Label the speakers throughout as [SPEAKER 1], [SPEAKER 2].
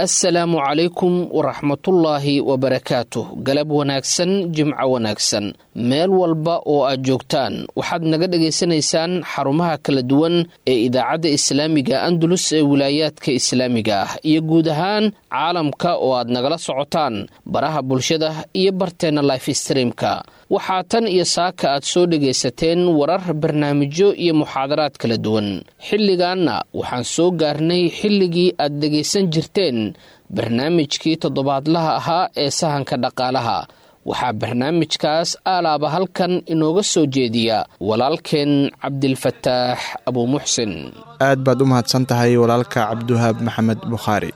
[SPEAKER 1] assalaamu calaykum waraxmatullaahi wabarakaatuh galab wanaagsan jimco wanaagsan meel walba oo aad joogtaan waxaad naga dhagaysanaysaan xarumaha kala duwan ee idaacadda islaamiga andalus ee wilaayaadka islaamiga ah iyo guud ahaan caalamka oo aad nagala socotaan baraha bulshada iyo barteenna life streamka waxaa tan iyo saaka aad soo dhagaysateen warar barnaamijyo iyo muxaadaraad kala duwan xilligaanna waxaan soo gaarnay xilligii aad dhegaysan jirteen barnaamijkii toddobaadlaha ahaa ee sahanka dhaqaalaha waxaa barnaamijkaas aalaaba halkan inooga soo jeediya walaalkeen cabdilfataax abuumuxsin
[SPEAKER 2] aad baad u mahadsan tahay walaalka cabdiwahaab maxamed bukhaari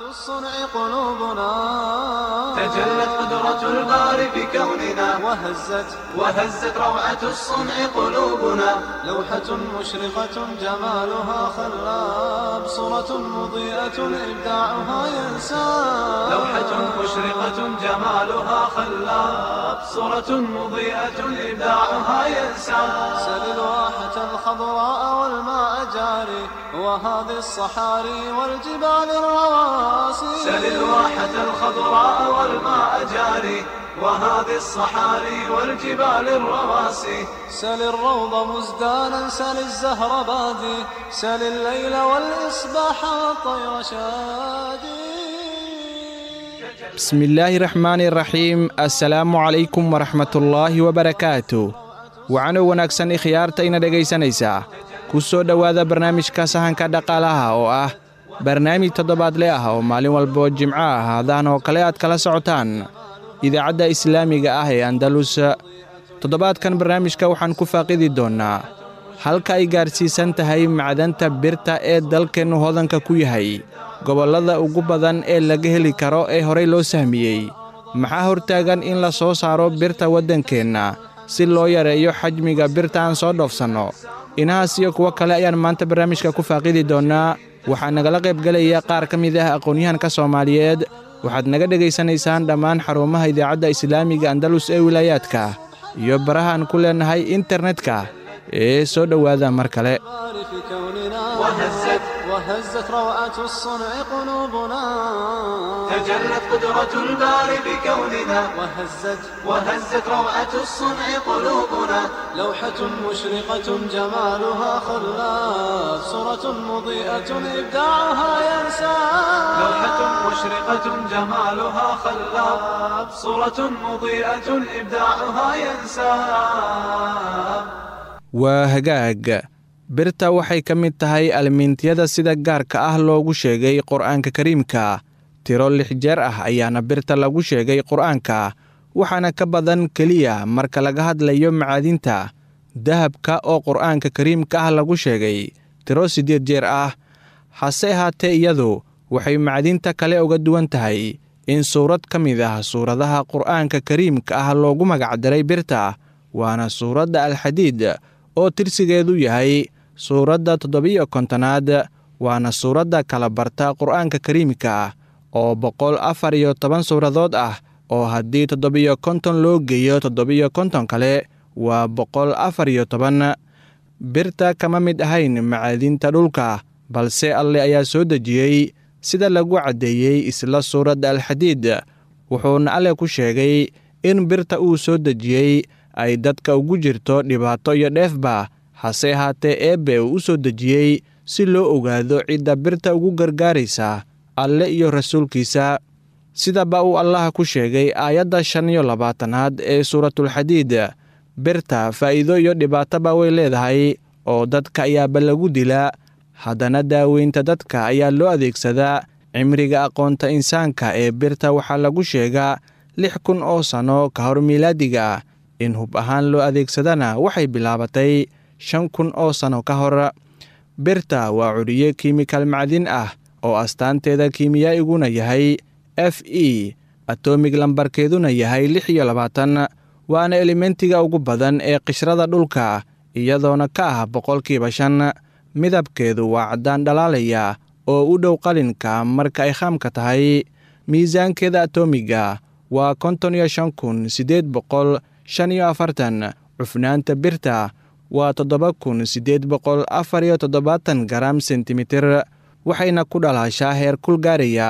[SPEAKER 3] تجلت قدرة الباري في كوننا وهزت وهزت روعة الصنع قلوبنا لوحة مشرقة جمالها خلاب صورة مضيئة إبداعها ينساب لوحة مشرقة جمالها خلاب صورة مضيئة إبداعها ينساب سل الواحة الخضراء والماء جاري وهذه الصحاري والجبال الرواسي سل الواحة الخضراء والماء جاري وهذه الصحاري والجبال الرواسي سل الروض مزدانا سل الزهر بادي سل الليل والإصباح والطير شادي
[SPEAKER 2] bismi illaahi raxmaani raxiim assalaamu calaykum waraxmatullaahi wabarakaatu wacano wanaagsan ikhyaarta ina dhegaysanaysaa ku soo dhowaada barnaamijka sahanka dhaqaalaha oo ah barnaamij toddobaadle ah oo maalin walboo jimco ah haadaan oo kale aad kala socotaan idaacadda islaamiga ah ee andalus toddobaadkan barnaamijka waxaan ku faaqidi doonnaa halka ay gaarsiisan tahay macdanta birta ee dalkeennu hodanka ku yahay gobollada ugu badan ee laga heli karo ee horay loo sahmiyey maxaa hortaagan in la soo saaro birta waddankeenna si loo yareeyo xajmiga birta aan soo dhoofsanno inahaas iyo kuwo kale ayaan maanta barnaamijka ku faaqidi doonnaa waxaa nagala qaybgelaya qaar ka mid ah aqoonyahanka soomaaliyeed waxaad naga dhegaysanaysaan dhammaan xarumaha idaacadda islaamiga andalus ee wilaayaadka iyo barahaan ku leennahay internetka ee soo dhowaada mar kale
[SPEAKER 3] في كوننا وهزت وهزت روعة الصنع قلوبنا تجلت قدرة الباري بكوننا وهزت وهزت روعة الصنع قلوبنا لوحة مشرقة جمالها خلاف صورة مضيئة إبداعها ينسى لوحة مشرقة جمالها خلاف صورة مضيئة إبداعها ينسى
[SPEAKER 2] waa hagaag birta waxay ka mid tahay almiintiyada sida gaarka ah loogu sheegay qur'aanka kariimka tiro lix jeer ah ayaana birta lagu sheegay qur'aanka waxaana ka badan keliya marka laga hadlayo macaadinta dahabka oo qur'aanka kariimka ah lagu sheegay tiro siddeed jeer ah hase ahaatee iyadu waxay macdinta kale uga duwan tahay in suurad ka mid ah suuradaha qur'aanka kariimka ah loogu magacdaray birta waana suuradda alxadiid oo tirsigeedu yahay suuradda toddobiyo kontonaad waana suuradda kala barta qur'aanka kariimka ah oo boqol afar iyo toban suuradood ah oo haddii toddobiyo konton loo geeyo toddobiyo konton kale waa boqol afar iyo toban birta kama mid ahayn macaadinta dhulka balse alle ayaa soo dejiyey sida lagu caddeeyey isla suuradda alxadiid wuxuuna alle ku sheegay in birta uu soo dejiyey ay dadka ugu jirto dhibaato iyo dheefba hase ahaatee eebbe uu u soo dejiyey si loo ogaado cidda birta ugu gargaaraysa alle iyo rasuulkiisa sidaba uu allaha ku sheegay aayadda shan iyo labaatanaad ee suuratulxadiid birta faa'iido iyo dhibaatoba way leedahay oo dadka ayaaba lagu dilaa haddana daaweynta dadka ayaa loo adeegsadaa cimriga aqoonta insaanka ee birta waxaa lagu sheegaa lix kun oo sanno ka hor miilaadiga in hub ahaan loo adeegsadana waxay bilaabatay shan kun oo sanno ka hor birta waa curiye kiimikal macdin ah oo astaanteeda kiimiyaa'iguna yahay f e atomig lambarkeeduna yahay lix iyo labaatan waana elementiga ugu badan ee qishrada dhulka iyadoona ka ah boqolkiiba shan midabkeedu waa caddaan dhalaalaya oo u dhow qalinka marka ay khaamka tahay miisaankeeda atomiga waa konton iyo shan kun siddeed boqol shan iyo afartan cufnaanta birta waa toddoba kun siddeed boqol afar iyo toddobaatan garam sentimitir waxayna ku dhalaashaa heer kul gaaraya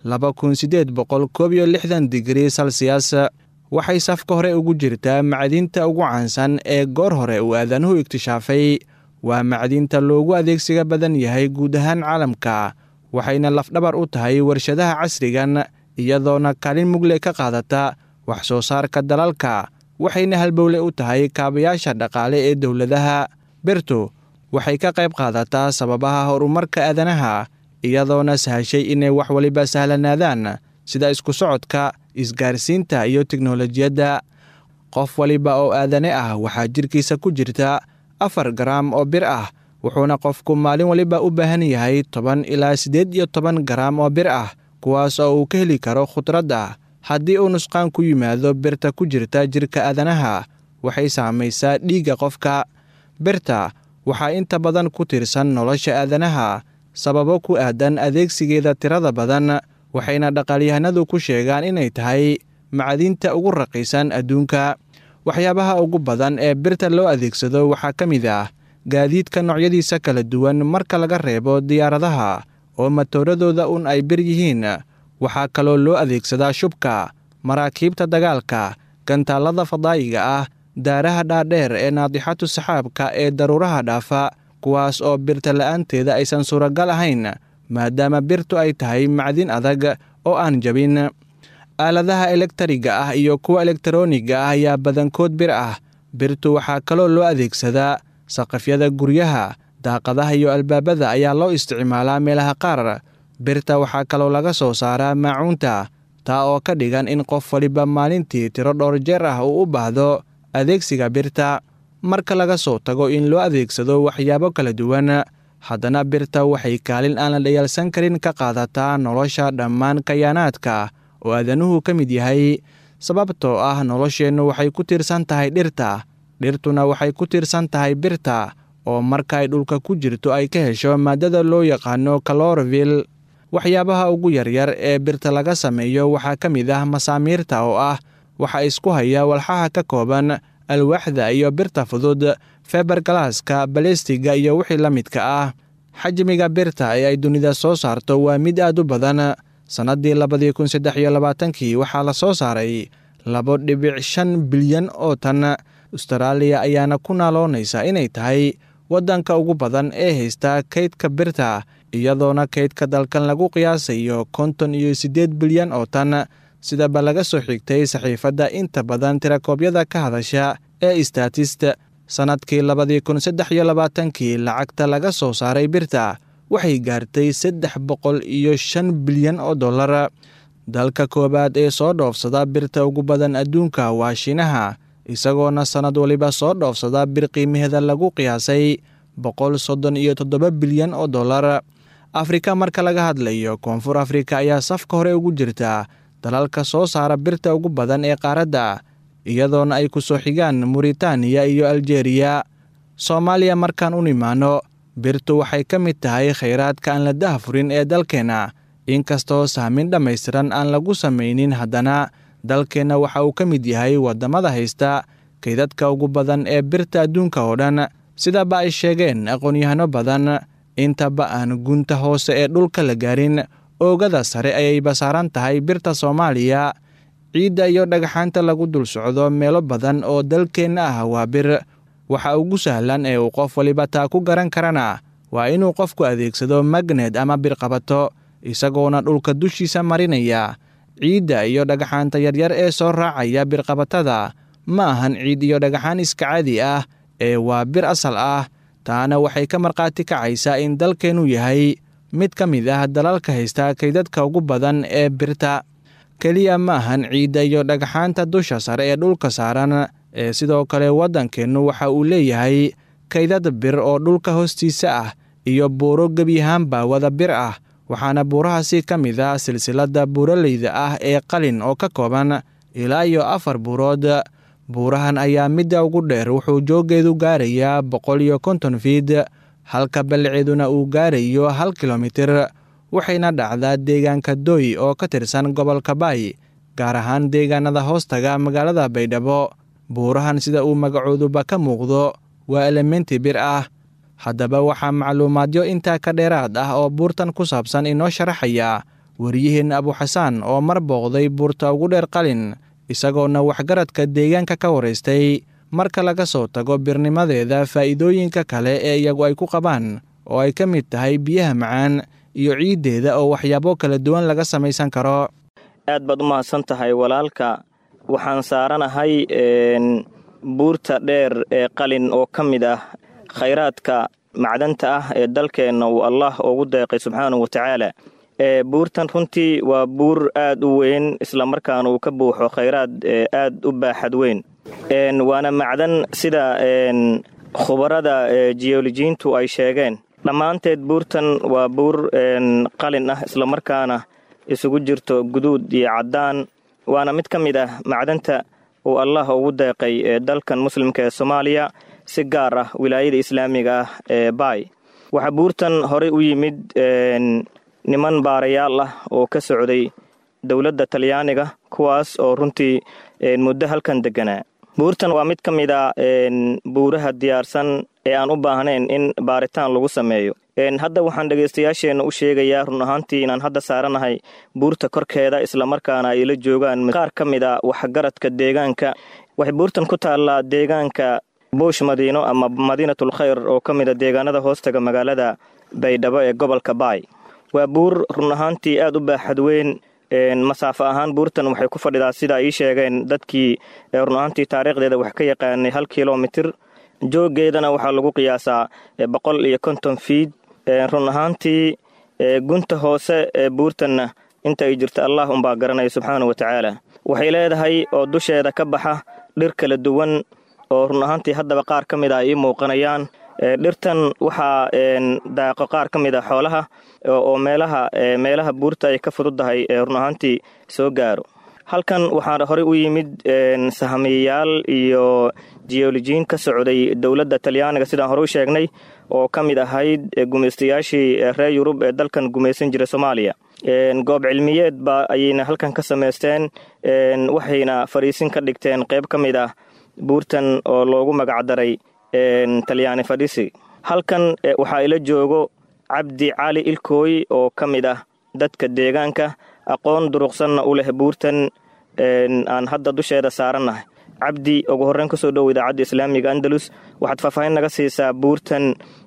[SPEAKER 2] laba kun siddeed boqol koob iyo lixdan digrii salsiyas waxay safka hore ugu jirtaa macdinta ugu caansan ee goor hore uu aadanuhu iktishaafay waa macdinta loogu adeegsiga badan yahay guud ahaan caalamka waxayna lafdhabar u tahay warshadaha casrigan iyadoona kaalin mugle ka qaadata wax soo saarka dalalka waxayna halbowle u tahay kaabayaasha dhaqaale ee dowladaha birtu waxay ka qayb qaadataa sababaha horumarka aadanaha iyadoona sahashay inay wax waliba sahlanaadaan sida isku socodka isgaarsiinta iyo teknolojiyadda qof waliba oo aadane ah waxaa jirkiisa ku jirta afar garaam oo bir ah wuxuuna qofku maalin waliba u baahan yahay toban ilaa siddeed iyo toban garaam oo bir ah kuwaas oo uu ka heli karo khudradda haddii uu nusqaan ku yimaado birta ku jirta jirka aadanaha waxay saamaysaa dhiigga qofka birta waxaa inta badan ku tirsan nolosha aadanaha sababo ku aadan adeegsigeeda tirada badan waxayna dhaqaalyahanadu ku sheegaan inay tahay macdinta ugu raqiisan adduunka waxyaabaha ugu badan ee birta loo adeegsado waxaa ka mid ah gaadiidka noocyadiisa kala duwan marka laga reebo diyaaradaha oo matooradooda un ay bir yihiin waxaa kaloo loo adeegsadaa shubka maraakiibta dagaalka gantaallada fadaa'iga ah daaraha dhaadheer ee naadixatu saxaabka ee daruuraha dhaafa kuwaas oo birta la'aanteeda aysan suuragal ahayn maadaama birtu ay tahay macdin adag oo aan jabin aaladaha elektariga ah iyo kuwa elektarooniga ah ayaa badankood bir ah birtu waxaa kaloo loo adeegsadaa saqafyada guryaha daaqadaha iyo albaabada ayaa loo isticmaalaa meelaha qaar birta waxaa kaloo laga soo saaraa maacuunta taa oo ka dhigan in qof waliba maalintii tiro dhowr jeer ah uu u baahdo adeegsiga birta marka laga soo tago in loo adeegsado waxyaabo kala duwan haddana birta waxay kaalin aan la dhayaalsan karin ka qaadataa nolosha dhammaan kayaanaadka oo aadanuhu ka mid yahay sababtoo ah nolosheennu waxay ku tiirsan tahay dhirta dhirtuna waxay ku tiirsan tahay birta oo marka ay dhulka ku jirto ay ka hesho maaddada loo yaqaano kalorvil waxyaabaha ugu yaryar ee birta laga sameeyo waxaa ka mid ah masaamiirta oo ah waxa isku haya walxaha ka kooban alwaaxda iyo birta fudud feber galaaska balestiga iyo wixii la midka ah xajmiga birta ee ay dunida soo saarto waa mid aad u badan sannaddii labadii kun saddex iyo labaatankii waxaa la soo saaray labo dhibic shan bilyan oo tan ustaraaliya ayaana ku naaloonaysa inay tahay waddanka ugu badan ee haysta kaydka birta iyadoona kaydka dalkan lagu qiyaasayo konton iyo siddeed bilyan oo tan sidaba laga soo xigtay saxiifadda inta badan tirakoobyada ka hadasha ee statist sannadkii labadii kun saddex iyo labaatankii lacagta laga soo saaray birta waxay gaartay saddex boqol iyo shan bilyan oo dollar dalka koowaad ee soo dhoofsada birta ugu badan adduunka waa shiinaha isagoona sannad waliba soo dhoofsada bir qiimaheeda lagu qiyaasay boqol soddon iyo toddoba bilyan oo dollar afrika marka laga hadlayo koonfur afrika ayaa safka hore ugu jirta dalalka soo saara birta ugu badan ee qaaradda iyadoona ay ku soo xigaan muritaaniya iyo aljeeriya soomaaliya markaan u nimaano birtu waxay ka mid tahay khayraadka aan la dahafurin ee dalkeenna inkastoo sahmin dhammaystiran aan lagu samaynin haddana dalkeenna waxa uu ka mid yahay waddamada haysta kaydadka ugu badan ee birta adduunka oo dhan sidaba ay sheegeen aqoon-yahano badan intaba aan gunta hoose ee dhulka la gaarin oogada sare ayayba saaran tahay birta soomaaliya ciidda iyo dhagxaanta lagu dul socdo meelo badan oo dalkeenna ah waa bir waxa ugu sahlan ee uu qof waliba taa ku garan karana waa inuu qofku adeegsado magnet ama birqabato isagoona dhulka dushiisa marinaya ciidda iyo dhagxaanta yaryar ee soo raacaya birqabatada ma ahan ciid iyo dhagxaan iska caadi ah ee waa bir asal ah taana waxay ka markhaati kacaysaa in dalkeennu yahay mid ka mid ah dalalka haysta kaydadka ugu badan ee birta keliya ma ahan ciidda iyo dhagxaanta dusha sare ee dhulka saaran ee sidoo kale waddankeennu waxa uu leeyahay kaydad bir oo dhulka hoostiisa ah iyo buuro gebiyahaanba wada bir ah waxaana buurahaasi ka mid ah silsiladda buuraleyda ah ee qalin oo ka kooban ilaa iyo afar buurood buurahan ayaa midda ugu dheer wuxuu jooggeedu gaarayaa boqol iyo konton fiid halka ballaceeduna uu gaarayo hal kilomitir waxayna dhacdaa deegaanka doy oo ka tirsan gobolka baay gaar ahaan deegaanada hoostaga magaalada baydhabo buurahan sida uu magacooduba ka muuqdo waa elementi bir ah haddaba waxaa macluumaadyo intaa ka dheeraad ah oo buurtan ku saabsan inoo sharaxaya wariyaheenna abuxasaan oo mar booqday buurta ugu dheer qalin isagoona waxgaradka deegaanka ka waraystay marka laga soo tago birnimadeeda faa'iidooyinka kale ee iyagu ay ku qabaan oo ay ka mid tahay biyaha macaan iyo ciiddeeda oo waxyaabo kala duwan laga samaysan karo
[SPEAKER 4] aad baad u mahadsan tahay walaalka waxaan saaranahay buurta dheer ee qalin oo ka mid ah khayraadka macdanta ah ee dalkeenna uu allah ugu deeqay subxaanahu wa tacaala buurtan runtii waa buur aad u weyn islamarkaana uu ka buuxo khayraad aad u baaxad weyn waana macdan sida khubarada jiyolojiintu ay sheegeen dhammaanteed buurtan waa buur qalin ah islamarkaana isugu jirto guduud iyo caddaan waana mid ka mid ah macdanta uu allah ugu deeqay dalkan muslimka ee soomaaliya si gaar ah wilaayada islaamiga ah ee baay waxaa buurtan horey u yimid niman baarayaal ah oo ka socday dowladda talyaaniga kuwaas oo runtii muddo halkan deganaa buurtan waa mid ka mid a buuraha diyaarsan ee aan u baahnayn in baaritaan lagu sameeyo hadda waxaan dhegaystayaasheenna u sheegayaa run ahaantii inaan hadda saaranahay buurta korkeeda islamarkaana ay la joogaan qaar ka mid a waxgaradka deegaanka waxay buurtan ku taallaa deegaanka buush madiino ama madiinatul khayr oo ka mid a deegaanada hoostaga magaalada baydhabo ee gobolka baay waa buur run ahaantii aad u baaxad weyn masaafo ahaan buurtan waxay ku fadhidaa sida ay ii sheegeen dadkii run ahaantii taariikhdeeda wax ka yaqaanay hal kilomitir jooggeedana waxaa lagu qiyaasaa boqol iyo konton fiid run ahaantii gunta hoose ee buurtanna inta ay jirto allah unbaa garanaya subxaanau wa tacaala waxay leedahay oo dusheeda ka baxa dhir kala duwan oo run ahaantii haddaba qaar ka mid a ay ii muuqanayaan dhirtan waxaa daaqo qaar ka mid a xoolaha oo meelaha meelaha buurta ay ka fududahay run ahaantii soo gaaro halkan waxaa horey u yimid sahamiyayaal iyo jiyolojiin ka socday dowladda talyaaniga sidaan hore u sheegnay oo ka mid ahayd gumaystayaashii reer yurub ee dalkan gumaysan jiray soomaaliya goob cilmiyeed ba ayayna halkan ka samaysteen waxayna fariisin ka dhigteen qayb ka mid ah buurtan oo loogu magacdaray talyaani fadhisi halkan waxaa ila joogo cabdi cali ilkooy oo ka mid ah dadka deegaanka aqoon duruqsanna u leh buurtan aan hadda dusheeda saarannahay cabdi ugu horreyn kusoo dhow idaacadda islaamiga andalus waxaad faahfaahin naga siisaa buurtan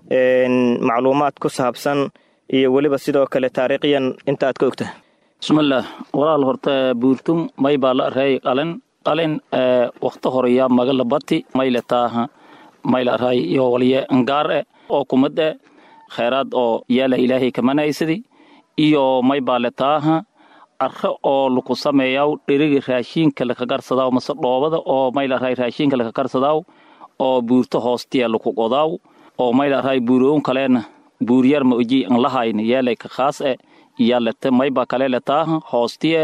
[SPEAKER 4] macluumaad ku saabsan iyo weliba sidoo kale taariikhiyan inta aad ka ogtahay
[SPEAKER 5] bismillaah walaal horta buurtum may baa la reey qalin qalin wakta horeya magala bati mayle taaha mayla ray iyo walye ngaar e oo kumad e khayraad oo yaala ilaahay kamanaysadi iyo may baale taaha arre oo laku sameeyaw dheriga raashiinka lakagarsadaaw mase dhoobada oo mayla ray raashiinka lakagarsadaaw oo buurto hoostiya laku godaaw oo mayla ray buuroon kaleena buuryar ma oji an lahayna yeelay ka khaas e iyalete mayba kale letaaha hoostiye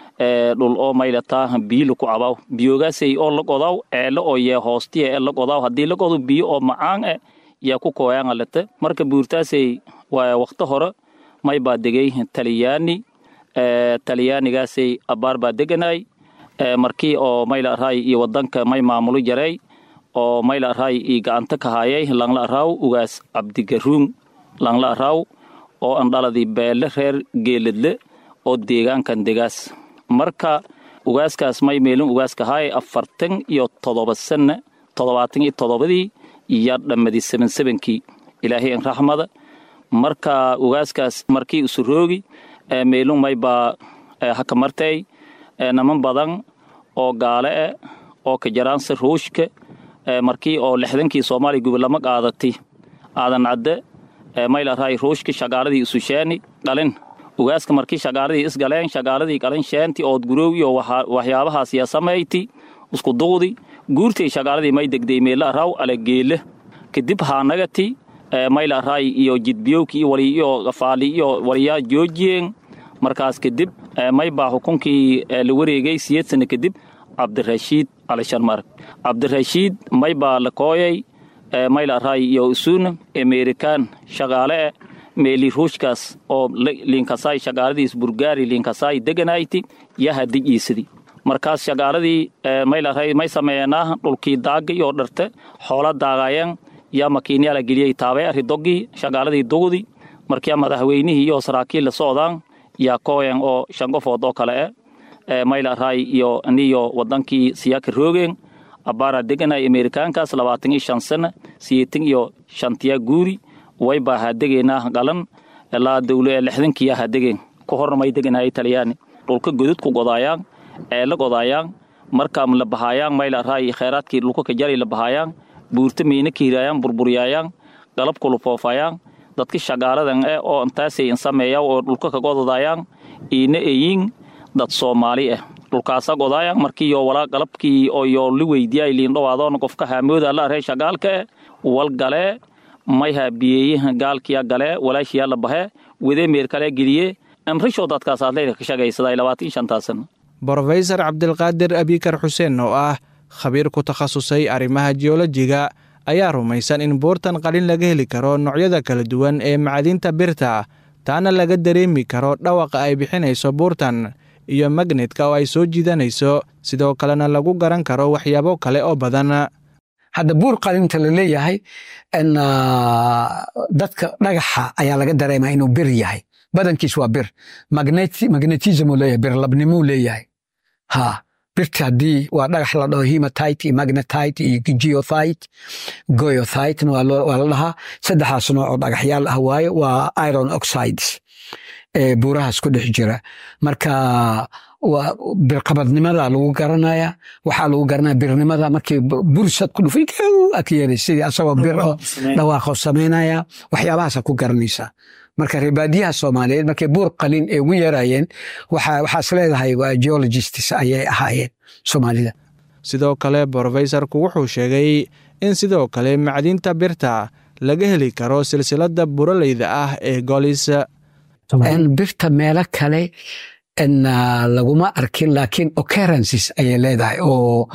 [SPEAKER 5] dhul oo mayla taaha biyo laku cabaw biyogaasay oo la godaw eele oo yee hoostiye ee la godaw haddii la godo biyo oo macaan e yaa ku kooyaanga lete marka buurtaasay waa wakto hore may baa degay taliyaani talyaanigaasay abaar baa deganay markii oo mayla araay iyo wadanka may maamulo jaray oo mayla araay iyo gacanta ka haayay langla araaw ugaas cabdigaruun langla araaw oo andhaladii beele reer geeladle oo deegaankan degaas marka ugaaskaas may meelin ugaaska haay afartan iyo todoba sanna toddobaatan iyo toddobadii iyo dhammadii seben sebenkii ilaahay an raxmada marka ugaaskaas markii isu roogi meelun may baa hakamartay naman badan oo gaale e oo ka jaraansa ruushka markii oo lixdankii soomaaliya gobolamo qaadati aadan cadde maylaray ruushka shagaaladii isusheeni dhalin ugaaska markii shagaaladii isgaleen shagaaladii qalin sheenti ood guroowi oo waxyaabahaas yaa samayti isku duqdi guurtay shagaaladii may degday meela araw alageele kadib haanagati mayla araay iyo jidbiyowki iyo wali iyo gafaali iyo waliyaa joojiyeen markaas kadib may baa xukunkii la wareegay siyeed sano kadib cabdirashiid alisharmarg cabdirashiid may baa la kooyay mayla araay iyo isuuna amerikaan shaqaale e meeli ruushkaas oo liinkasaay shaqaaladiis burgaari liinkasaay deganayti yaha dijiisadi markaas shaqaaladii maylaray may sameeyanaa dhulkii daagay oo dharte xoola daagayeen yaa makiinyaala geliyey taabay arri doggii shaqaaladii dugdi markiyaa madaxweynihii iyo saraakiil la socdaan yaa kooyan oo shan qofood oo kale eh mayla raay iyo aniyo wadankii siyaaka roogeen abbaara deganay amerikaankaas labaatan iyo shan sana siyeetan iyo shantiya guuri waybaa hadegeynaa galan ilaa dawle lixdankiya hadegeen ka horna may deganayay talyaani dhulka godud ku godaayaan eela godaayaan markaam la bahaayaan mayla raay khayraadkii dhulka ka jaray la bahaayaan buurta miina kiiraayaan burburyaayaan galab kulu foofayaan dadka shagaaladan eh oo intaasay insameeya oo dhulka ka godadaayaan iina eyiin dad soomaali ah dhulkaasa godaayaan markiiyo walaa galabkii oo yoo li weydiyaay liindhowaadoona qofka haamooda la arey shagaalka eh wal galee mayha biyeeyaha gaalkiya galee walaashiyaa la bahe wedee meer kale geliye amrishoo dadkaas aadleyda ka shagaysaday labaatan shantaasan
[SPEAKER 2] brofesor cabdilqaadir abikar xuseen oo ah khabiir ku takhasusay arrimaha jiyolojiga ayaa rumaysan in buurtan qalin laga heli karo noocyada kala duwan ee macdinta birta taana laga dareemi karo dhawaqa ay bixinayso buurtan iyo magnetka oo ay soo jiidanayso sidoo kalena lagu garan karo waxyaabo kale oo badan
[SPEAKER 6] hadda buur qalinta la leeyahay dadka dhagaxa ayaa laga dareemaa inuu bir yahay badankiis waa bir magnetismuu leeyahay birlabnimuu leeyahay ha birta haddii waa dhagax la dhaho hematite iyo magnetite iyo geothite goyothitena waa la dhahaa saddexdaas nooc oo dhagaxyaal ah waaye waa iron oxides ee buurahaas ku dhex jira marka birqabadnimada lagu garanaya waxaa lagu garanaya birnimada markii bursad ku dhufay ak yeelay sidii asagoo bir oo dhawaaqo samaynaya waxyaabahaasa ku garanaysaa marka reebaadiyaha soomaaliyeed markay buur qalin ee ugu yarayeen waxaas leedahay waa geologists ayay ahaayeen soomaalida
[SPEAKER 2] sidoo kale brofesorku wuxuu sheegay in sidoo kale macdinta birta laga heli karo silsilada buraleyda ah ee golis
[SPEAKER 6] birta meelo kale laguma arkin laakiin occurrences ayay leedahay oo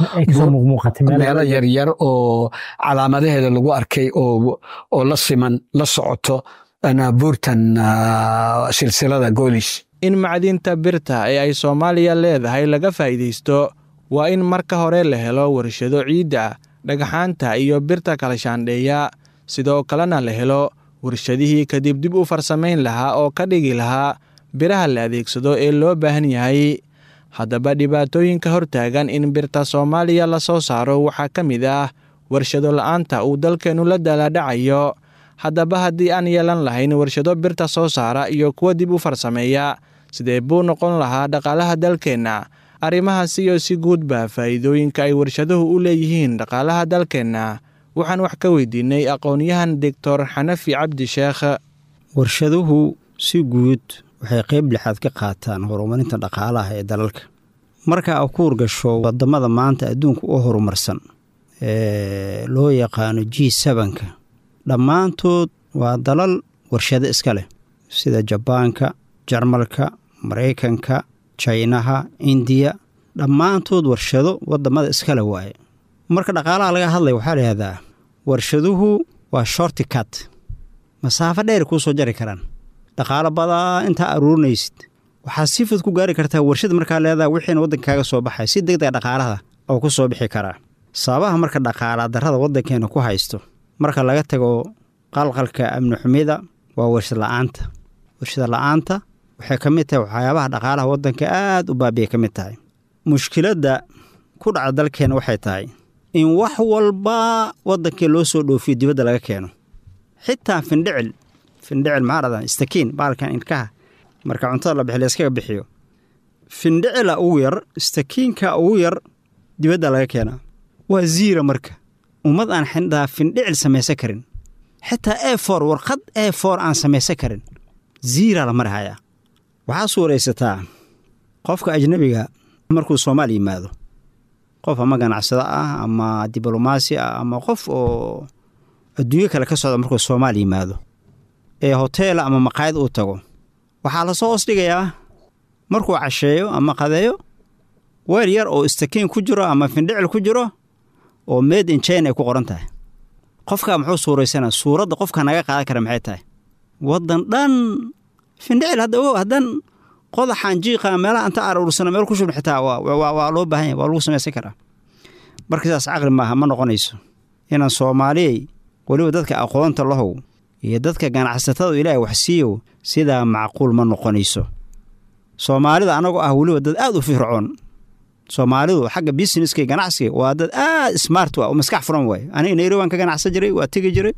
[SPEAKER 6] meelo yaryar oo calaamadaheeda lagu arkay oo la siman la socoto buurtan silsilada goolis
[SPEAKER 2] in macdinta birta ee ay soomaaliya leedahay laga faa'iidaysto waa in marka hore la helo warshado ciidda dhagxaanta iyo birta kala shaandheeya sidoo kalena la helo warshadihii kadib dib u farsamayn lahaa oo ka dhigi lahaa biraha la adeegsado ee loo baahan yahay haddaba dhibaatooyinka hortaagan in birta soomaaliya la soo saaro waxaa ka mid ah warshado la'aanta uu dalkeennu la daladhacayo haddaba haddii aan yeelan lahayn warshado birta soo saara iyo kuwa dib u farsameeya sidee buu noqon lahaa dhaqaalaha dalkeenna arrimahaasi iyo si guudba faa'iidooyinka ay warshaduhu u leeyihiin dhaqaalaha dalkeenna waxaan wax ka weydiinay aqoon-yahan doctor xanafi cabdi sheekh
[SPEAKER 7] warshaduhu si guud waxay qayb lixaad ka qaataan horumarinta dhaqaalaha ee dalalka marka a ku urgasho wadamada maanta adduunka u horumarsan ee loo yaqaano g sebanka dhammaantood waa dalal warshado iska leh sida jabaanka jarmalka maraykanka jaynaha indiya dhammaantood warshado wadamada iskale waaye marka dhaqaalaha laga hadlaya waxaa la yihahdaa warshaduhu waa shorti cut masaafo dheer kuu soo jari karaan dhaqaalo badaa intaa aruurinaysid waxaa si fud ku gaari kartaa warshad markaa leedaha wixiina waddankaaga soo baxay si degdega dhaqaalaha oo ku soo bixi karaa sababaha marka dhaqaala darrada waddankeena ku haysto marka laga tago qalqalka amni xumida waa warshad la'aanta warshada la'aanta waxay ka mid tahay waxyaabaha dhaqaalaha waddanka aad u baabiyay ka mid tahay mushkiladda ku dhaca dalkeena waxay tahay in wax walba waddankii loo soo dhoofiyo dibadda laga keeno xitaa findhicil findhicil maxaa dhahdaa istakiin baalkan ilkaha marka cuntada la bixi layskaga bixiyo findhicila ugu yar istakiinka ugu yar dibadda laga keenaa waa ziira marka ummad aan xindhaa findhicil samaysan karin xitaa e for warqad e for aan samaysan karin ziiraa la marhayaa waxaa suuraysataa qofka ajnabiga markuu soomaal yimaado qof ama ganacsado ah ama diblomaasi ah ama qof oo adduunyo kale ka socda markuu soomaal yimaado ee hoteela ama maqaayad uu tago waxaa lasoo hoos dhigayaa markuu casheeyo ama qadeeyo weel yar oo istakiin ku jiro ama findhicil ku jiro oo made in china ay ku qoran tahay qofkaa muxuu suuraysanaa suuradda qofka naga qaadan kara maxay tahay waddan dhan findhicil hadda ogow haddan qodaxaan jiiqa meelaha anta aruursana meel ku shubn xitaa waa loo baahan yahy waa lagu samaysan karaa marka sidaas caqli maaha ma noqonayso inaan soomaaliyey weliba dadka aqoonta lahow iyo dadka ganacsatada ilaahay wax siiyow sidaa macquul ma noqonayso soomaalida anagoo ah weliba dad aad u fircoon soomaalidu xagga businesska iyo ganacsiga waa dad aad smart wa oo maskax furan waaye aniga nairobi aan ka ganacsan jiray waa tegi jiray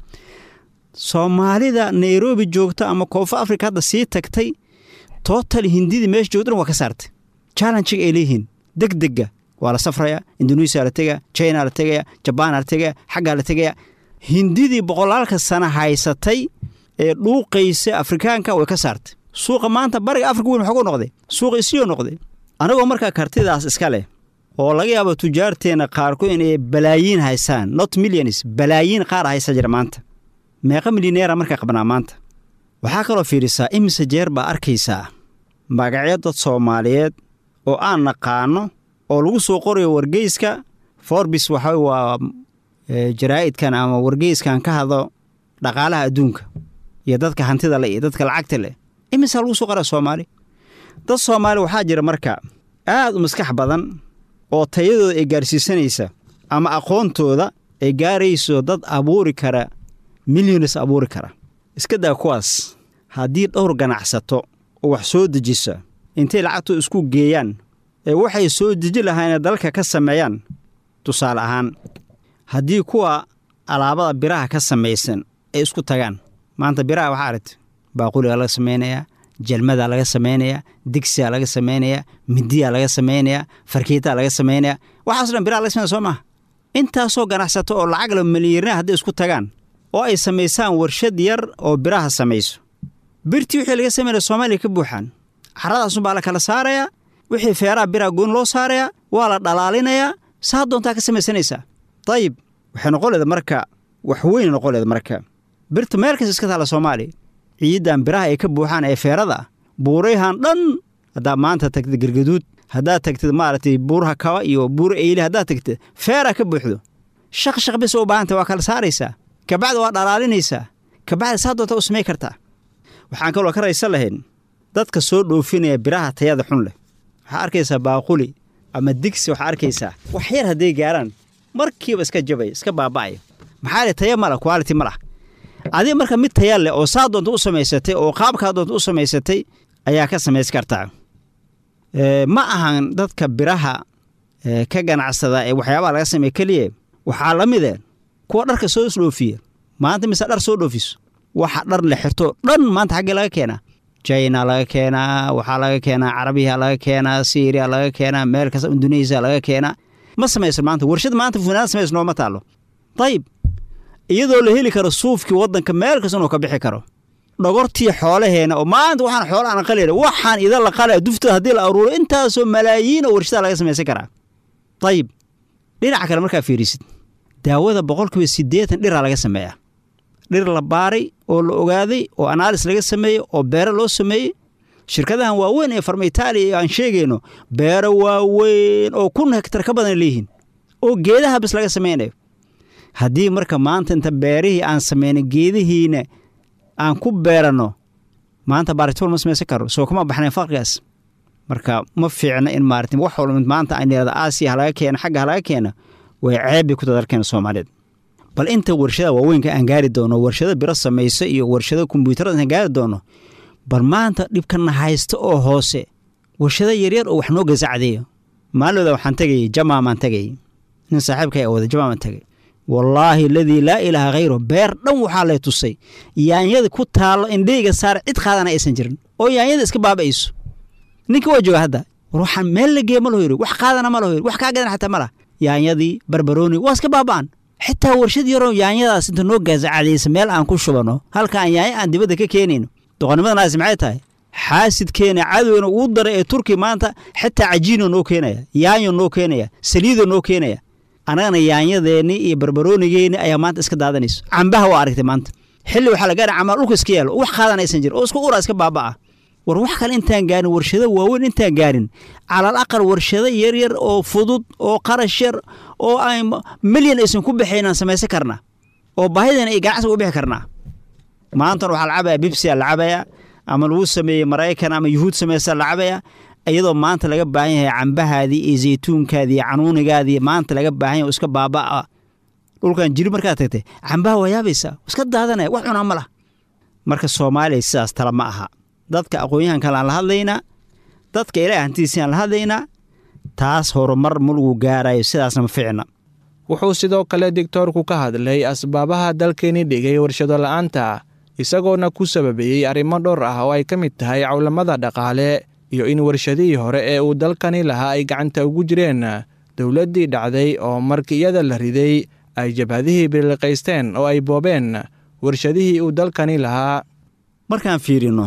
[SPEAKER 7] soomaalida nairobi joogta ama koonfur africa hadda sii tagtay total hindidii meesha joogtana waa ka saartay challengiga ay leeyihiin degdega waa la safraya indonesia la tegaya china la tegaya jabaan la tegaya xaggaa la tegaya hindidii boqolaalka sana haysatay ee dhuuqaysa afrikaanka way ka saartay suuqa maanta bariga afrika weyn waxuu noqday suuqa isiyo noqday anagoo markaa kartidaas iska leh oo laga yaabo tujaarteenna qaarkood inay balaayiin haysaan not millions balaayiin qaar haysa jira maanta meeqa milyaneera markaa qabnaa maanta waxaa kaloo fiirisaa imise jeer baa arkaysaa magacyo dad soomaaliyeed oo aan naqaano oo lagu soo qorayo wargeyska forbis waxa waa jaraa'idkan ama wargeyskan ka hadlo dhaqaalaha adduunka iyo dadka hantida leh iyo dadka lacagta leh imisaa lagu soo qoraa soomaali dad soomaali waxaa jira marka aad u maskax badan oo tayadooda ay gaarsiisanaysa ama aqoontooda ay gaarayso dad abuuri kara milyonis abuuri kara iska daa kuwaas haddii dhowr ganacsato oo wax soo dejisa intay lacagtoo isku geeyaan ee waxay soo deji lahaayeen dalka ka sameeyaan tusaale ahaan haddii kuwa alaabada biraha ka samaysan ay isku tagaan maanta biraha waxaa aragti baaquligaa laga samaynayaa jalmadaa laga samaynayaa digsigaa laga samaynayaa midiyaa laga samaynayaa farkiitaa laga samaynayaa waxaaso dhan biraha laga sameynaya soo maha intaasoo ganacsato oo lacag la milyarna hadday isku tagaan oo ay samaysaan warshad yar oo biraha samayso birtii wixii laga samaynaya soomaaliya ka buuxaan carradaasunbaa la kala saarayaa wixii feeraha biraha goon loo saarayaa waa la dhalaalinayaa saa doontaa ka samaysanaysaa dayib waxay noqon leeda marka wax weyn noqon leeda marka birta meel kasta iska taalla soomaaliya ciiddan biraha ay ka buuxaan ee feerada ah buurayhan dhan haddaad maanta tagtid gargaduud haddaad tagtid maaragtay buuraha kaba iyo buura eyle haddaad tagtid feeraa ka buuxdo shaq shaq bis u baahanta waa kala saaraysaa kabacdi waa dhalaalinaysaa kabacdi saa doonta u samay kartaa waxaan kaloo ka raysan lahayn dadka soo dhoofinaya biraha tayada xun leh waxaa arkaysaa baaquli ama digsi waxaa arkaysaa wax yar hadday gaaraan markiiba iska jabaya iska baaba'aya maxaa le taya mala quality ma lah adiga marka mid taya leh oo saa doonta u samaysatay oo qaabkaa doonta u samaysatay ayaa ka samays kartaa ma ahan dadka biraha ka ganacsada ee waxyaabaha laga sameeye keliya waxaa la mide kuwa dharka soo dhoofiya maanta mise dhar soo dhoofiso waxa dhar la xirto dhan maanta xaggee laga keenaa china laga keenaa waxaa laga keenaa carabiya laga keenaa syria laga keenaa meel kasta indonesia laga keenaa ma samayso maanta warshad maanta funaanad samayso nooma taalo dayib iyadoo la heli karo suufkii waddanka meel kasta inuu ka bixi karo dhogortii xoolaheena oo maanta waxaan xoola aan qalayna waxaan idan la qalaya dufta haddii la aruuro intaasoo malaayiin oo warshada laga samaysan karaa dayib dhinaca kale markaa fiirisid daawada boqolkiiba siddeetan dhiraa laga sameeyaa dhir la baaray oo la ogaaday oo anaalis laga sameeyey oo beero loo sameeyey shirkadahan waaweyn ee farma itaaliya aan sheegayno beero waaweyn oo kun hektar ka badan leeyihiin oo geedaha bis laga samaynayo haddii marka maanta inta beerihii aan samayna geedihiina aan ku beeranno maanta baaritool ma samaysan karo soo kuma baxnayn farqigaas marka ma fiicna in maarata wax walba maanta aan yidhahda aasiya halaga keena xagga halaga keena way ceebbay ku dadalkeena soomaaliyeed bal inta warshada waaweynka aan gaari doono warshado biro samayso iyo warshado kombyuutarada aan gaari doono bal maanta dhibkana haysta oo hoose warshado yaryar oo wax noo gasacdeeyo maalooda waxaan tegayay jamaamaan tegayay nin saaxiibka ayaa wada jamaamaan tegay wallaahi aladii laa ilaaha khayru beer dhan waxaa lay tusay yaanyada ku taallo indheyga saar cid qaadana aysan jirin oo yaanyada iska baaba'ayso ninka waa jooga hadda war waxaan meel la geeye ma laho yiri wax qaadana ma laho yiri wax kaa gadan xataa ma lah yaanyadii barbarooni waa iska baaba'an xitaa warshad yaroo yaanyadaas inta noo gaasacadaysa meel aan ku shubano halka aan yaanyo aan dibadda ka keenayno doqonimadanaasi maxay tahay xaasidkeena cadowna uu daray ee turki maanta xitaa cajiino noo keenaya yaanyo noo keenaya saliido noo keenaya annagana yaanyadeenni iyo barbaroonigeenni ayaa maanta iska daadanayso cambaha waa aragtay maanta xilli waxaa la gaara camaa dhulka iska yaalo wax qaadanaysan jir oo isku ura iska baaba'a war wax kale intaan gaarin warshado waaweyn intaan gaarin calal aqal warshado yaryar oo fudud oo qarash yar oo aan milyan aysan ku baxaynaan samaysan karnaa oo baahideena iyo ganacsiga u bixi karnaa maantana waxaa la cabaya bibsia la cabaya ama lagu sameeyey maraykan ama yuhuud samaysa la cabaya iyadoo maanta laga baahan yahay cambahaadii iyo zaytuunkaadii iyo canuunigaadii maanta laga baahan yahay oo iska baaba'a dhulkan jiri markaad tagtay cambaha waa yaabaysaa iska daadanaya wax cunaa ma lah marka soomaaliya sidaas tala ma aha dadka aqoon-yahan kale aan la hadlaynaa dadka ilaahay hantidiisaan la hadlaynaa taas horumar ma lagu gaarayo sidaasna ma ficna
[SPEAKER 2] wuxuu sidoo kale digtoorku ka hadlay asbaabaha dalkeeni dhigay warshado la'aanta isagoona ku sababeeyey arrimo dhowr ah oo ay ka mid tahay cawlamada dhaqaale iyo in warshadihii hore ee uu dalkani lahaa ay gacanta ugu jireen dowladdii dhacday oo markii iyada la riday ay jabhadihii biliqaysteen oo ay boobeen warshadihii uu dalkani lahaa
[SPEAKER 7] markaan fiirino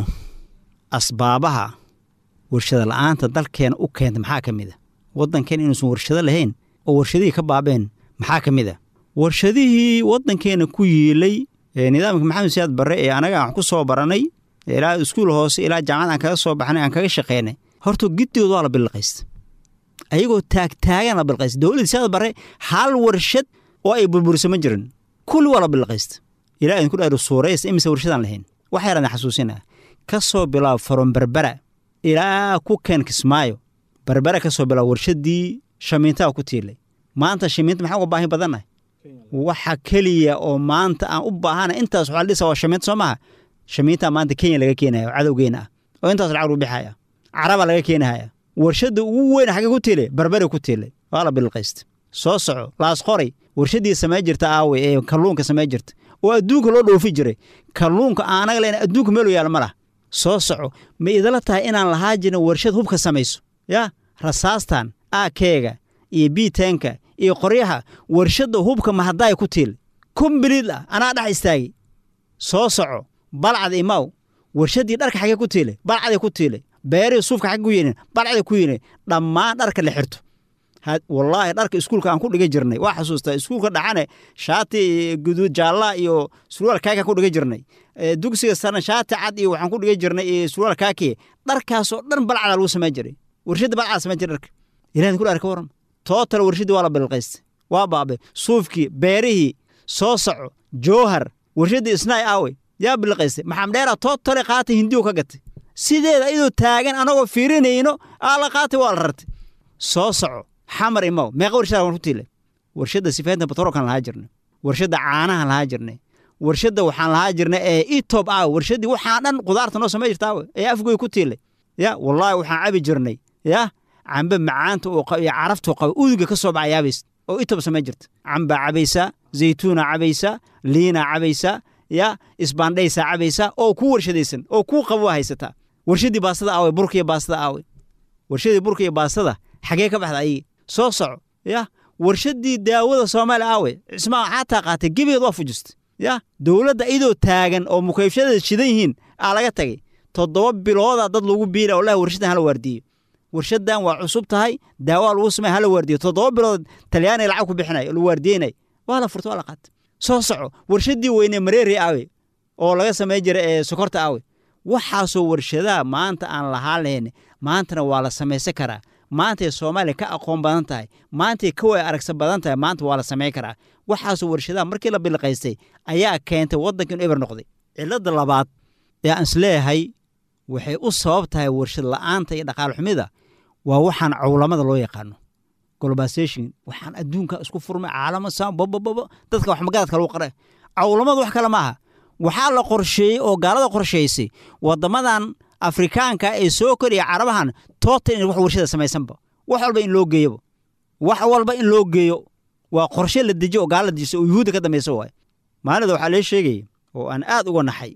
[SPEAKER 7] asbaabaha warshado la'aanta dalkeena u keenta maxaa ka mid a waddankeen inuusan warshado lahayn oo warshadihii ka baabeen maxaa ka mid a warshadihii waddankeena ku yiilay nidaamka maxamed siyaad barre ee anaga aan wax ku soo baranay ilaa iskuul hoose ilaa jaamacad aan kaga soo baxnay aan kaga shaqaynay horta giddigood waa la bilqaysta ayagoo taagtaagan la bilqaysta dowladda siyaad barre hal warshad oo ay burburisa ma jirin kulli waa la bilqaysta ilaa idinku dhaaro suuraysta imise warshadaan lahayn wax yaraan xasuusinaa ka soo bilaab faron berbera ilaa ku keen kismaayo berbera ka soo bilaab warshadii shamiintaa ku tiilay maanta shamiinta maxaa uga baahi badannahay waxa keliya oo maanta aan u baahana intaas waxaa la dhisa waa shamiinta soo maha shamiintaa maanta kenya laga keenaya oo cadowgeena ah oo intaas lacag lagu bixaya caraba laga keenahaya warshadda ugu weyn xagge ku tiilay berbere ku tiilay waa la bilqaysta soo soco laas qoray warshadii samey jirta aawe ee kalluunka samey jirta oo adduunka loo dhoofi jiray kalluunka aanaga len adduunka meelu yaal ma lah soo soco ma idala tahay inaan lahaa jirin warshad hubka samayso yaa rasaastan aakeega iyo biitenka iyo qoryaha warshadda hubka mahadaay ku tiil kombiliid ah anaa dhex istaagi soo soco balcad imaw warshaddii dharka xagee ku tiilay balcaday ku tiilay beerihii suufka xagge ku yinin balcaday ku yinin dhammaan dharka la xirto wallaahi dharka iskuulka aan ku dhiga jirnay waa xasuustaa iskuulka dhaxane shaati guduud jaallaa iyo surwaal kaaka ku dhiga jirnay dugsiga sarna shaati cad iyo waxaan ku dhiga jirnay iyo surwaal kaaki dharkaasoo dhan balcada lagu samey jiray warshadda balcada samey jiray dharka ilahin ku dhaar ka waran tootal warshaddii waa la bilqaystay waa baabay suufkii beerihii soo soco jowhar warshaddii isnaay aawe yaa bilqaystay maxamdheera tootale qaatay hindiyu ka gatay sideeda iyadoo taagan anagoo fiirinayno aa la qaatay waa la rartay soo soco xamar imaw meeqa warshada waan ku tiilay warshadda sifaynta batroolkan lahaa jirnay warshadda caanahan lahaa jirnay warshadda waxaan lahaa jirnay ee etob aawe warshaddii waxaan dhan qudaarta noo samey jirta aawe ee afgoy ku tiilay ya wallaahi waxaan cabi jirnay ya cambe macaanta uu qabo iyo caraftuu qabo uduga ka soo baxa yaabays oo itob samey jirta cambaa cabaysaa zaytuunaa cabaysaa liinaa cabaysaa ya isbaandhaysaa cabaysaa oo ku warshadaysan oo kuu qabo waa haysataa warshaddii baastada aawe burka iyo baastada aawe warshadii burka iyo baastada xagee ka baxda ayigi soo soco ya warshaddii daawada soomaaliya aawe cismaa xataa qaatay gebigeed waa fujistay ya dowladda iyadoo taagan oo mukaybshadeeda shidan yihiin aa laga tagay toddoba bilooda dad lagu biila oo laha warshadan hala waardiyo warshaddan waa cusub tahay daawaa lagu samey hala waardiyo toddoba bilood talyaaniga lacag ku bixinay oo la waardiyeynay waa la furta waa la qaatay soo soco warshaddii weyne mareeri aawe oo laga samey jiray ee sokorta aawe waxaasoo warshadaha maanta aan lahaa lahayn maantana waa la samaysan karaa maantay soomaaliya ka aqoon badan tahay maantay ka way aragsa badan tahay maanta waa la samayn karaa waxaasoo warshadaha markii la bilqaystay ayaa keentay waddanka inu eber noqday cilladda labaad ee aan isleeyahay waxay u sabab tahay warshad la'aanta iyo dhaqaal xumida waa waxaan cawlamada loo yaqaano globalization waxaan adduunka isku furmay caalamo saan babababa dadka wax magaradka lagu qara cawlamadu wax kale maaha waxaa la qorsheeyey oo gaalada qorsheysay waddamadan afrikaanka ee soo koriya carabahan toota in wax warshada samaysanba wax walba in loo geeyoba wax walba in loo geeyo waa qorshe la dejiyo oo gaala la dejiso oo yuhuudda ka dambaysa waay maalinda waxaa lee sheegaya oo aan aad uga naxay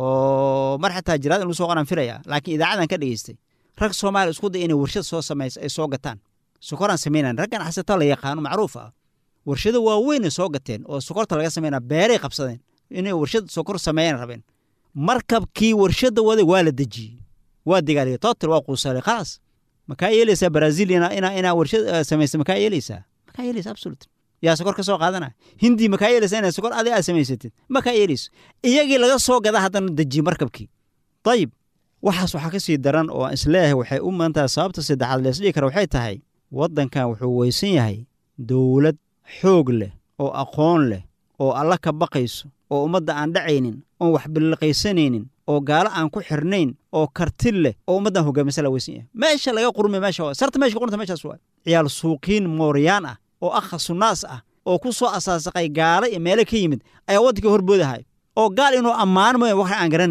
[SPEAKER 7] oo mar xataa jiraad in lagu soo qoraan filaya laakiin idaacadan ka dhegeystay rag soomaaliya isku day inay warshad soo samaysa ay soo gataan sokoraan samaynayan raggan xasata la yaqaano macruuf ah warshado waaweynay soo gateen oo sokorta laga samaynaa beeray qabsadeen inay warshad sokor sameeyaan rabeen markabkii warshadda waday waa la dejiyey waa degaaliyey total waa quusalay khalaas makaa yeelaysaa brazil inaa inaa warshad samaysa makaa yeelaysaa makaa yeelaysa absolute yaa sokor ka soo qaadana hindi makaa yeelaysaa inaa sokor adiga aad samaysatid makaa yeelayso iyagii laga soo gada haddana dejiye markabkii dayib waxaas waxaa ka sii daran oo aan isleeyahay waxay u mudan tahay sababta saddexaad leesdhigi kara waxay tahay waddankan wuxuu weysan yahay dowlad xoog leh oo aqoon leh oo alla ka baqayso oo ummadda aan dhacaynin oon wax billiqaysanaynin oo gaalo aan ku xirnayn oo karti leh oo ummaddan hogaamisa la weysan yahay meesha laga qurmay meesha waa sarta meesha qurunta meeshaas waa ciyaal suuqiin mooryaan ah oo akha sunnaas ah oo ku soo asaasaqay gaalo iyo meelo ka yimid ayaa waddankii horboodahay oo gaal inuu ammaan mooya wax aan garanaynin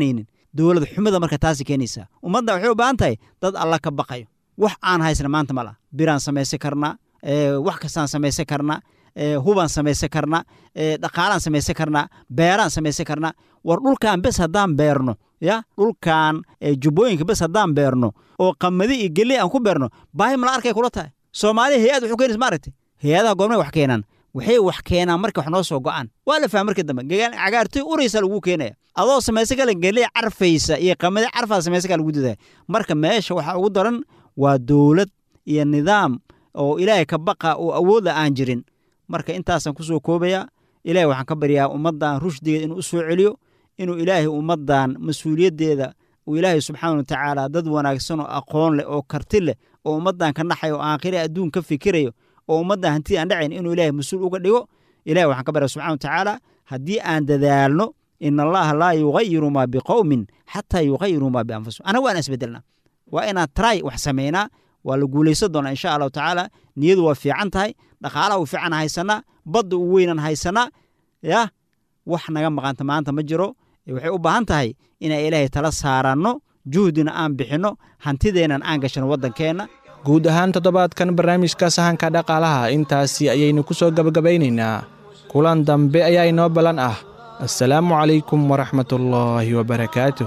[SPEAKER 7] dowlad xumida marka taasi keenaysaa ummadda waxay u baahan tahay dad alla ka baqayo wax aan haysna maanta ma laha biraan samaysan karnaa wax kastaan samaysan karnaa hubaan samaysan karnaa dhaqaalaan samaysan karnaa beeraan samaysan karnaa war dhulkan bes haddaan beerno ya dhulkan jubbooyinka bes haddaan beerno oo qamadi iyo geley aan ku beerno baahi mala arkay kula tahay soomaaliya hay-ad wuxuu keenaysa maaragtay hay-adaha goormay wax keenaan waxay wax keenaan marka wax noo soo go'aan waa la fahma markii dambe cagaartoy uraysa lagu keenaya adoo samaysan kale geley carfaysa iyo qamadi carfaa samaysan kale lagu didaya marka meesha waxaa ugu daran waa dowlad iyo nidaam oo ilaahay ka baqa oo awoodla aan jirin marka intaasaan ku soo koobayaa ilahay waxaan ka baryaa ummaddan rushdigeeda inuu u soo celiyo inuu ilaahay ummaddan mas-uuliyaddeeda uu ilaahay subxaana wa tacaala dad wanaagsan oo aqoon leh oo karti leh oo ummaddan ka naxayo oo aakhire adduun ka fikirayo oo ummaddan hantida aan dhacayn inuu ilaahay mas-uul uga dhigo ilahay waxaan ka baryaa subxana wa tacaala haddii aan dadaalno in allaha laa yugayiru maa biqowmin xataa yugayiru maa bianfusihim anaga waan isbedelnaa waa inaan tray wax samaynaa waa la guulaysan doonaa insha allahu tacaala niyadu waa fiican tahay dhaqaalaha u fiican haysanaa badda u weynan haysanaa yah wax naga maqanta maanta ma jiro waxay u baahan tahay inaan ilaahay tala saaranno juhdina aan bixinno hantideennan aan gashano waddankeenna
[SPEAKER 2] guud ahaan toddobaadkan barnaamijka sahanka dhaqaalaha intaasi ayaynu ku soo gebagabaynaynaa kulan dambe ayaa inoo ballan ah assalaamu calaykum waraxmatullaahi wabarakaatuh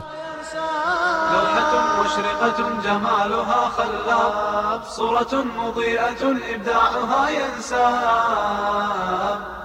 [SPEAKER 3] مشرقة جمالها خلاب صورة مضيئة إبداعها ينساب